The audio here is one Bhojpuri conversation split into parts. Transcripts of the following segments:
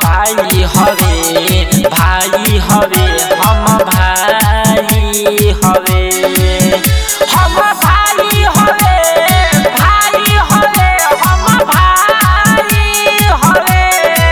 भाई हवे भाई हवे हम भाई हवे हम भाई हवे भाई हवे हम भाई हवे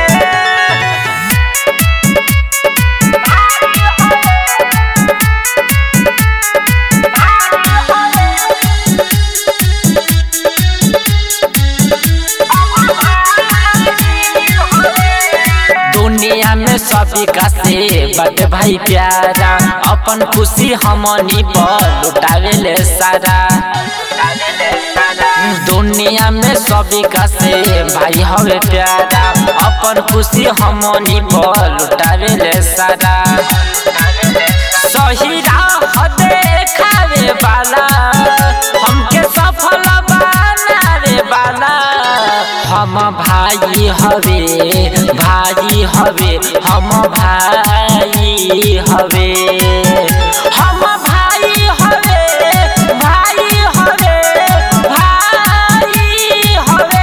दुनिया में सभी का से बड़ भाई प्यारा अपन खुशी हमनी पर लुटावे ले सारा दुनिया में सभी का से भाई हवे प्यारा अपन खुशी हमनी पर लुटावे ले सारा सही राह देखावे वाला हमके सफल बनावे वाला हम भाई हवे भाई हवे हम भाई हवे हम भाई हवे भाई हवे भाई हवे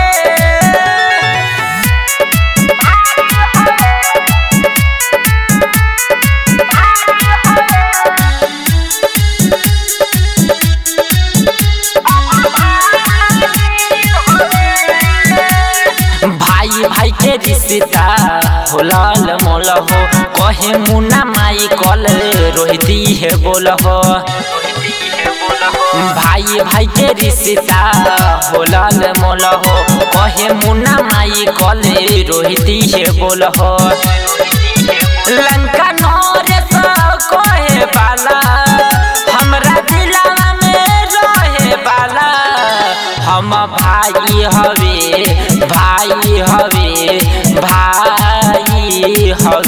भाई भाई के रिश्ता होलल मोल हो कहे मुन्ना माई कल रोहिती है बोल हो भाई भाई के रिश्ता होलल मोल हो कहे मुन्ना माई कल रोहिती है बोल हो लंका नरेश कहे बाला हमरा दिलवा में रहे बाला हम भाई हवे भाई हवे भाई हवे